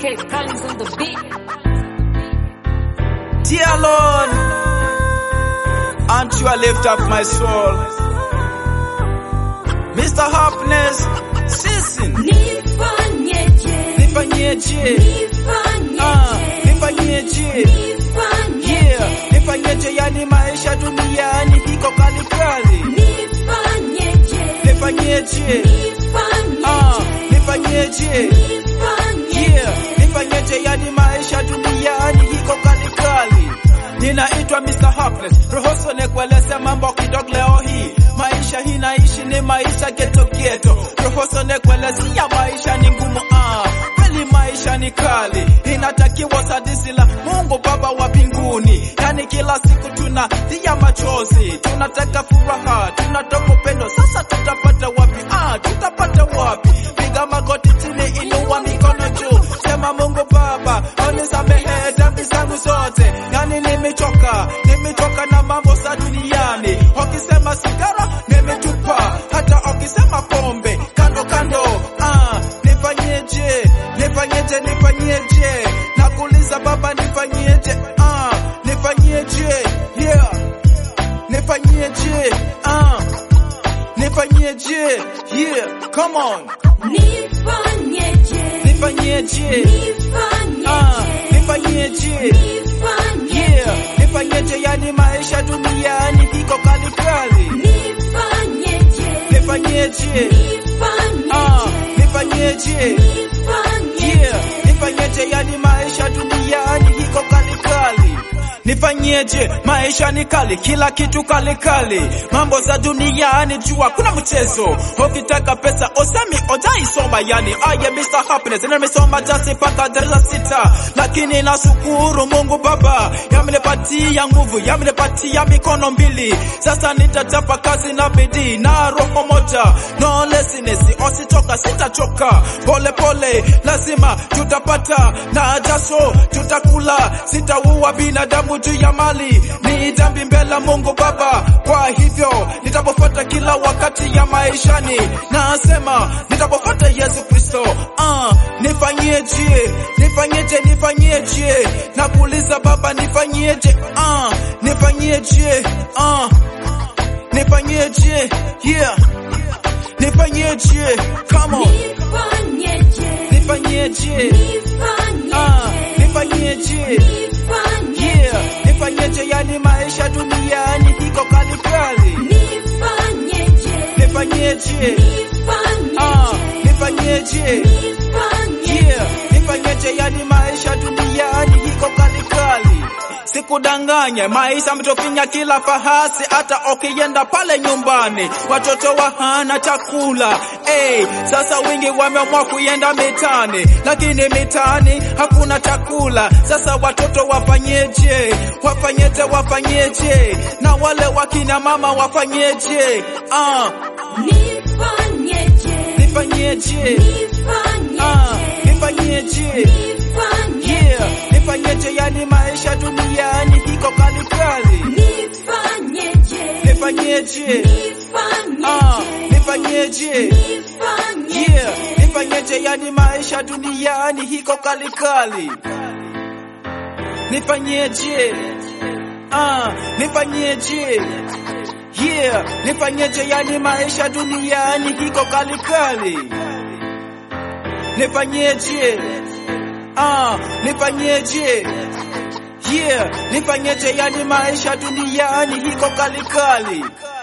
Okay, Collins on the beat. Dear Lord, unto you lift up my soul. Mr. Happiness, season, Nifanyeje, nifanyeje, ah, nifanyeje, nifanyeje, yeah, nifanyeje yani maisha duniani iko kali kali. nifanyeje, Nifanyeje, ah, nifanyeje, yeah, nifanyeje yani maisha duniani iko kali kali. Ninaitwa Mr. Hapless, ruhusu nikueleze mambo kidogo leo hii. Maisha hii naishi ni maisha geto geto, ruhusu nikuelezea maisha ni ngumu ah. Kweli maisha ni kali, inatakiwa sadisi la Mungu Baba wa mbinguni. Yani kila siku tunatia machozi, tunataka furaha, tunataka upendo. Sasa tutapata wapi? Ah, tutapata wapi? Piga magoti chini, inua mikono juu, sema Mungu Baba, unisamehe dhambi zangu zote. Yani nimechoka, nimechoka na mambo za duniani. Wakisema sigara, nimetupa. Hata wakisema pombe, kando kando. Ah, nifanyeje? Nifanyeje? Nifanyeje? Nakuuliza Baba, nifanyeje? Ah, nifanyeje? Yeah, nifanyeje? Ah, nifanyeje? Yeah, come on, nifanyeje, nifanyeje? Ah, nifanyeje? Yeah, nifanyeje? Yani maisha duniani iko kali kali. Nifanyeje? Ah, nifanyeje? Yeah, nifanyeje? Yani maisha duniani iko kali kali. Nifanyeje? Maisha ni kali, kila kitu kali kali. Mambo za duniani jua kuna mchezo. Ukitaka pesa osemi ojaisoma yani. I am Mr. Happiness, na nimesoma jasi paka darasa sita, lakini nashukuru Mungu Baba yamenipatia nguvu, yamenipatia mikono mbili. Sasa nitachapa kazi na bidii na roho moja, no laziness, ositoka sitachoka, pole pole lazima tutapata na jasho tutakula, sitaua binadamu juu ya mali, ni dhambi mbele ya Mungu Baba. Kwa hivyo nitapofuata kila wakati ya maishani, nasema nitapofuata Yesu Kristo. Ah, nifanyeje? Nifanyeje? Nifanyeje? Nakuuliza Baba, nifanyeje? Ah, nifanyeje? Ah, nifanyeje? Yeah, nifanyeje? Come on, nifanyeje? Ah, nifanyeje? Yeah, nifanyeje? Yani maisha duniani iko kali kali. Nifanyeje? Ah, nifanyeje? Yeah, nifanyeje? Yani maisha duniani iko kali kali. Sikudanganye, maisha mtofinya kila fahasi, hata ukienda pale nyumbani watoto wa hana chakula. Hey, sasa wingi wameamua kuenda mitani, lakini mitani hakuna chakula. Sasa watoto wafanyeje? Wafanyeje? Wafanyeje? Na wale wakina mama wafanyeje? Ah, nifanyeje? Ah, nifanyeje? Yeah, nifanyeje? Yani maisha duniani iko kali kali. Nifanyeje? Ah, nifanyeje? Yeah, nifanyeje? Yani maisha duniani iko kali kali. Nifanyeje? Ah, nifanyeje? Yeah, nifanyeje? Yani maisha duniani iko kali kali. Nifanyeje? Ah, nifanyeje? Yeah, nifanyeje? Yani maisha duniani iko kali kali.